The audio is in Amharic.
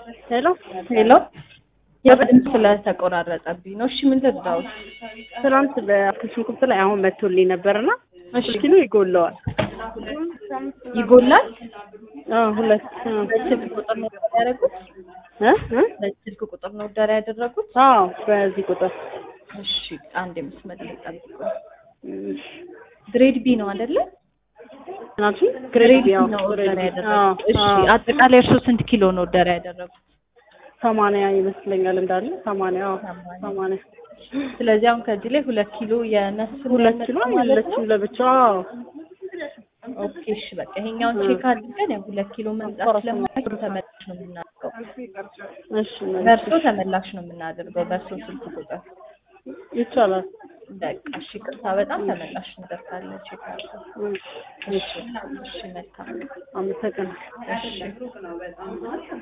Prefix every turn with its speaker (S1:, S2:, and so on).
S1: ሄሎ
S2: ሄሎ የበድምፅ ስለተቆራረጠብኝ ነው። እሺ ምን ልርዳዎት?
S1: ትናንት በአትክልት ሽንኩርት ላይ አሁን መቶልኝ ነበርና
S2: እሺ
S1: ኪሎ ይጎለዋል።
S2: ይጎላል።
S1: አዎ ሁለት አዎ
S2: በስልክ ቁጥር ነው ኦርደር ያደረጉት?
S1: እ እ
S2: በስልክ ቁጥር ነው ኦርደር ያደረጉት?
S1: አዎ በዚህ ቁጥር
S2: እሺ አንድ የመስመር ላይ ጠብቁ።
S1: እሺ
S2: ግሬድ ቢ ነው አይደለ?
S1: ናቺ
S2: ግሬድ
S1: ግሬድ
S2: ቢ
S1: ያው
S2: ነው
S1: ግሬድ
S2: ኦርደር
S1: አዎ
S2: ያደረጉት። እሺ
S1: አዎ
S2: አጠቃላይ እርሶ ስንት ኪሎ ነው ኦርደር ያደረጉት?
S1: ሰማንያ ይመስለኛል እንዳለ ሰማንያ አዎ
S2: ሰማንያ።
S1: ሰማንያ
S2: ስለዚህ አሁን ከዚህ ላይ ሁለት ኪሎ የነሱ
S1: ሁለት ኪሎ
S2: ማለት ነው።
S1: የለችም ለብቻ አዎ
S2: ኦኬ እሺ በቃ ይሄኛውን ቼክ አድርገን ያው ሁለት ኪሎ መምጣት ስለማይችል ተመላሽ ነው የምናደርገው።
S1: እሺ
S2: በእርሶ ተመላሽ ነው የምናደርገው በእርሶ ስልክ ቁጥር።
S1: ይቻላል
S2: በቃ እሺ ቅርታ በጣም ተመላሽ ነገር ካለ ቼክ አድርገው።
S1: እሺ
S2: እሺ እሺ መልካም
S1: አመሰግናለሁ
S2: እሺ